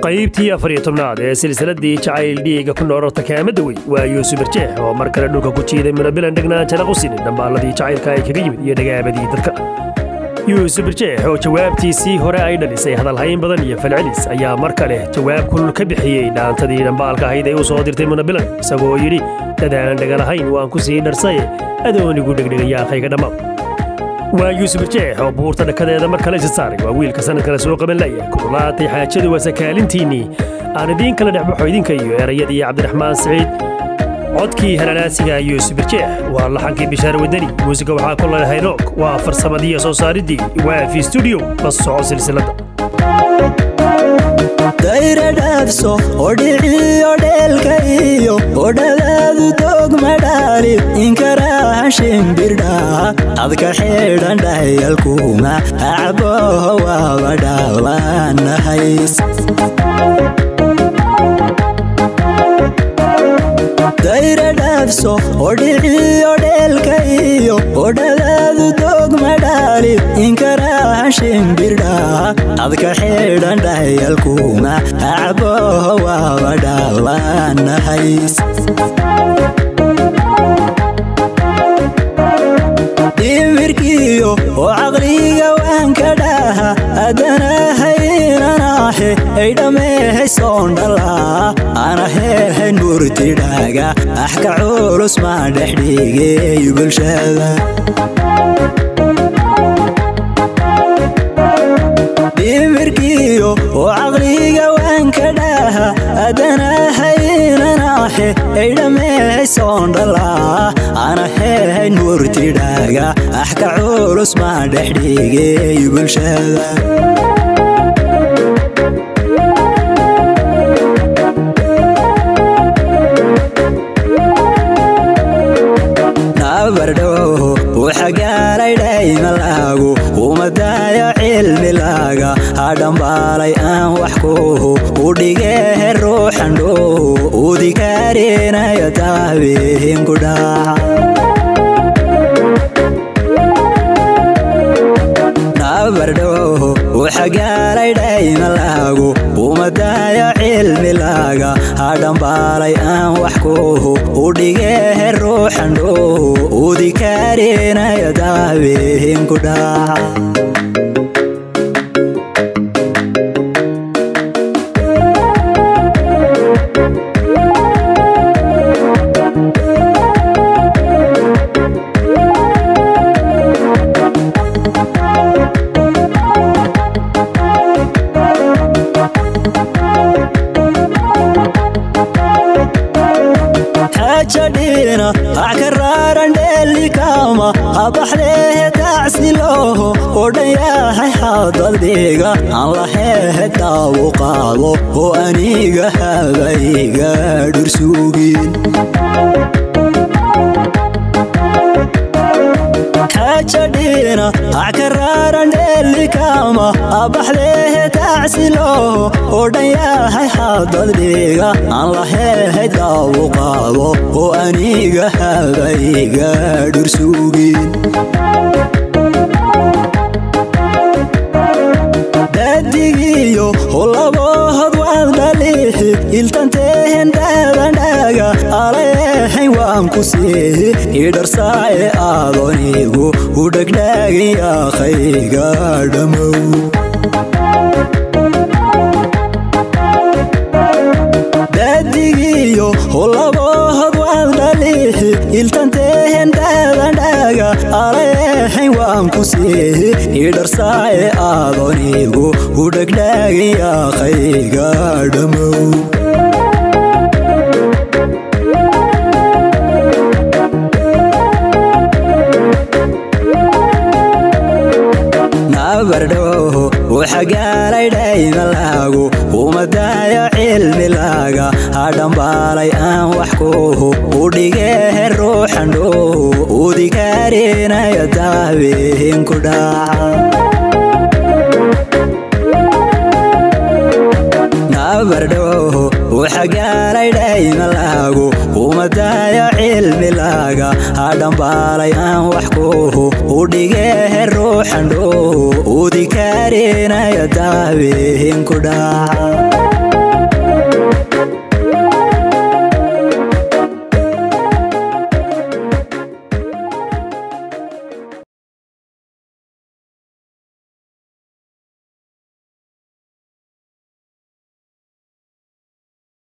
qaybtii afar iyo tobnaad ee silsiladii jacayl dhiiga ku noorarta kaamada wey waa yuusuf barjeex oo mar kale dhulka ku jiiday munabilan dhegnaan jana qusinin dhambaalladii jacaylka ay kaga yimid iyo dhagaabadii dadka yuusuf barjeex oo jawaabtiisii hore ay dhalisay hadalhayn badan iyo falcelis ayaa mar kale jawaab kulul ka bixiyey dhaantadii dhambaalka ahayd ee u soo dirtay munabilan isagoo yidhi dadaan dhagalahayn waan ku sii dharsaye adoonigu dhegdhegayaaqayga dhammaad waa yuusuf barjeex oo buurta dhakadeeda mar kale isa saaray waa wiilka sanad kale soo qaban laya kululaatay xaajadu waa sakaalintiinnii aan idiin kala dhexbaxo idinka iyo erayadii cabdiraxmaan siciid codkii halalaasiga yuusuf barjeex waa laxankii bishaar wadani muusiga waxaa ku lalehay roog waa farsamadii soo saaridii waafi stuudiyo la soco silsiladda dayra dhaafso oo dhiciyo dheelka iyo odhadaadu dogmadhaali inkaraahan shimbirdhaa adka xidhan dhayalkuma acboho waaba dhaawanahays dayra dhaafso oo dhiciyo dheelka iyo odhadaadu dogmadhaali inkaraahan shimbirdhaa adka xidhan dhayalkuma acboho waaba dhaawanahays dhimirkiyo oo caqliga waan ka dhaha adanahayinanaahe ay dhammeehaysoondhalaa anaheehayn murtidhaaga axka culus maa dhexdhigeey bulshada dhimirkiyo oo caqliga waan ka dhaha adanahayinanaahe ay dhammeehaysoondhalaa anaheehayn murtidhaaga axka culus maa dhexdhigeey bulshada nabardhow wuxagaalay dhaymalaagu umadaayo cilmilaaga hadhambaalay aan wax kuhu udhigehe ruuxandhow udikaarinayo taabiinku dhaaca nabardhow wuxagaalay dhaymalaagu umadaayo cilmilaaga hadhambaalay aan wax kuhu udhigehe ruuxandhow udikaarinayo taabiinku dhaaca xajadhiina wax ka raaran dheelikaama habaxdeehe tacsilooho oo dhan yahay xadadhiga aan laheehe daawu qaado oo aniga habayga dhursuugin xajadhiina wax ka raaran dheelikaama habaxdeehe tacsilooho oo dhan yahay xadadhiga aan laheehay daawu qaado oo aniga habayga dhursuugin dadigiyo holabohod waad dhaliixi iltanteehen dhaadandhaaga alaehayn waan ku siihi idharsaaye aadonigu u dhegdhaagin yaaqayga dhammow dadigiyo holabohod waad dhaliixi iltanteehen dhaadandhaaga alaehayn waan ku siihi idharsaaye aadonigu u dhegdhaagin yaaqayga dhammow nabardhow wuxagaalay dhaymalaagu umadaayo cilmilaaga hadhambaalay aan wax kuhu udhigehe ruuxandhow udikaarinayo taabiinku dhaaca nabardhow wuxagaalay dhaymalaagu umadaayo cilmilaaga hadhambaalay aan wax kuhu udhigehe ruuxandhow udikaarinayo taabiinku dhaaca